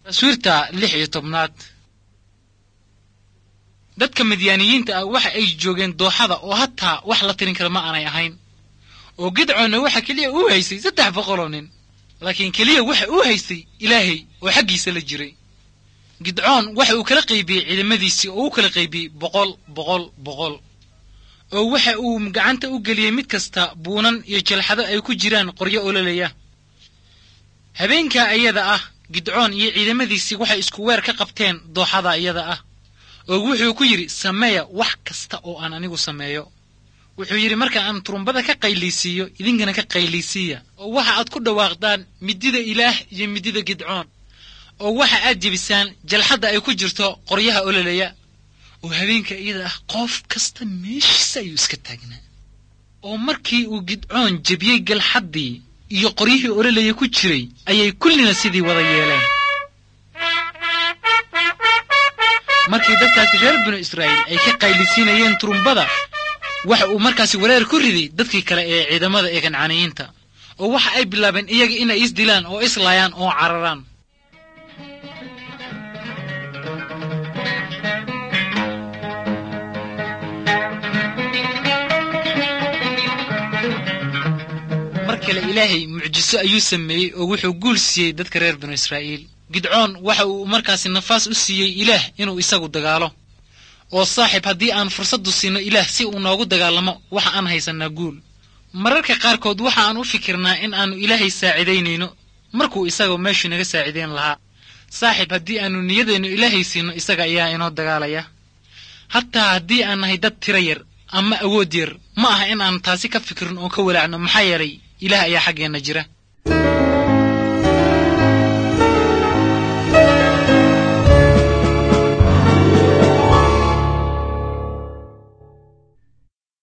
taswiirta lix iyo tobnaad dadka midyaaniyiinta ah waxa ay joogeen dooxada oo hataa wax la tirin kara ma aanay ahayn oo gidcoonna waxa keliya uu haystay saddex boqoloo nin laakiin keliya waxa uu haystay ilaahay oo xaggiisa la jiray gidcoon waxa uu kala qaybiyey ciidamadiisii oo u kala qaybiyey boqol boqol boqol oo waxa uu gacanta u geliyey mid kasta buunan iyo jalxado ay ku jiraan qoryo ololaya habeenkaa iyada ah gidcoon iyo ciidamadiisii waxay isku weer ka qabteen dooxada iyada ah oo wuxuu ku yidhi sameeya wax kasta oo aan anigu sameeyo wuxuu yidhi marka aan turumbada ka qaylaysiiyo idinkana ka qaylaysiiya oo waxa aad ku dhawaaqdaan midida ilaah iyo midida gidcoon oo waxa aad jebisaan jalxadda ay ku jirto qoryaha ololaya oo habeenka iyada ah qof kasta meeshiisa ayuu iska taagnaa oo markii uu gidcoon jebiyey galxaddii iyo qoryihii ololaya ku jiray ayay kullina sidii wada yeeleen markii dadkaasi reer binu israa'iil ay ka qaylisiinayeen turumbada waxa uu markaasi wareer ku riday dadkii kale ee ciidamada ee kancaniyiinta oo waxa ay bilaabeen iyaga inay isdilaan oo islaayaan oo cararaan mar kale ilaahay mucjiso ayuu sameeyey oo wuxuu guul siiyey dadka reer binu israa'iil gidcoon waxa uu markaasi nafaas u siiyey ilaah inuu isagu dagaalo oo saaxiib haddii aan fursaddu siino ilaah si uu noogu dagaalamo waxa aan haysannaa guul mararka qaarkood waxa aan u fikirnaa in aannu ilaahay saacidaynayno markuu isagoo meeshuu naga saacidayn lahaa saaxiib haddii aannu niyadeennu ilaahay siino isaga ayaa inoo dagaalaya hataa haddii aan nahay dad tiro yar ama awood yar ma aha in aan taasi ka fikirno oo ka walaacno maxaa yeelay ilaah ayaa xaggeenna jira